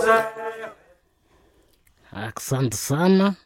Asante sana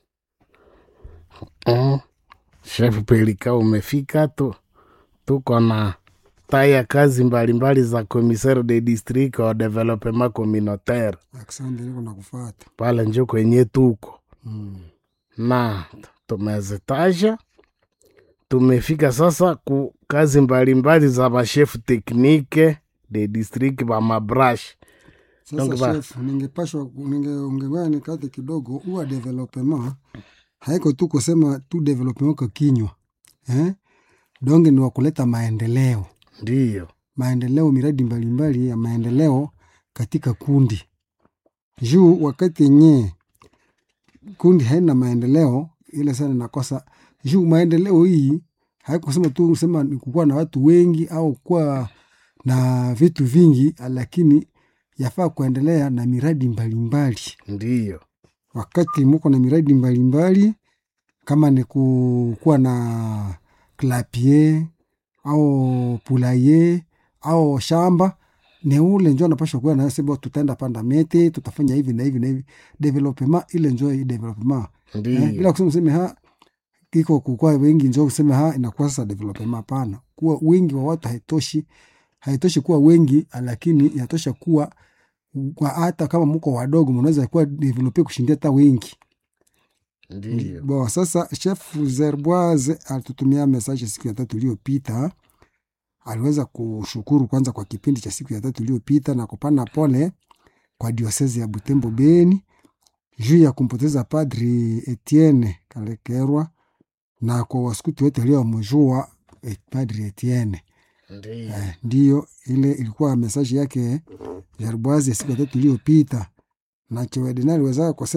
mm. Chef Pelika, umefika tu, tuko na taya kazi mbalimbali za commissaire de district au development communautaire Asante, niko nakufuata. pale njo kwenye tuko Mm. na tumezitaja. Tumefika sasa ku kazi mbalimbali za bashefu teknike de district ba mabrash Donc Sasa ba- chef, ningepashwa ninge ungengea nikate kidogo, huwa development haiko tu kusema tu development kwa kinywa eh? Donge ni wa kuleta maendeleo, ndiyo maendeleo, miradi mbalimbali ya maendeleo katika kundi. Juu wakati yenye kundi haina maendeleo, ile sana nakosa juu maendeleo hii haikusema tu kusema ni kukuwa na watu wengi au kuwa na vitu vingi, lakini yafaa kuendelea na miradi mbalimbali. ndiyo Wakati muko na miradi mbalimbali, kama ni kukuwa na klapie au pulaye au shamba, ni ule njo anapashwa kuwa nasema tutaenda panda mete, tutafanya hivi na hivi na hivi. Development ile njo hii development eh, ndiyo ila kusema useme ha iko kukua wengi njo useme ha inakuwa sasa development. Hapana, kuwa wingi wa watu haitoshi, haitoshi kuwa wengi, lakini inatosha kuwa kwa hata kama mko wadogo mnaweza kuwa develope kushindia hata wengi. ndiyo Bo, sasa chef Zerboise alitutumia message siku ya tatu iliyopita. Aliweza kushukuru kwanza kwa kipindi cha siku ya tatu iliyopita na kupana pole kwa diosezi ya Butembo Beni juu ya kumpoteza Padri Etienne Kalekerwa na kwa waskuti wote waliomjua eh, Padri Etienne. ndiyo Eh, ndiyo ile ilikuwa mesaji yake Zerboise ya siku ya tatu iliyopita, na Chiwedenari wezaka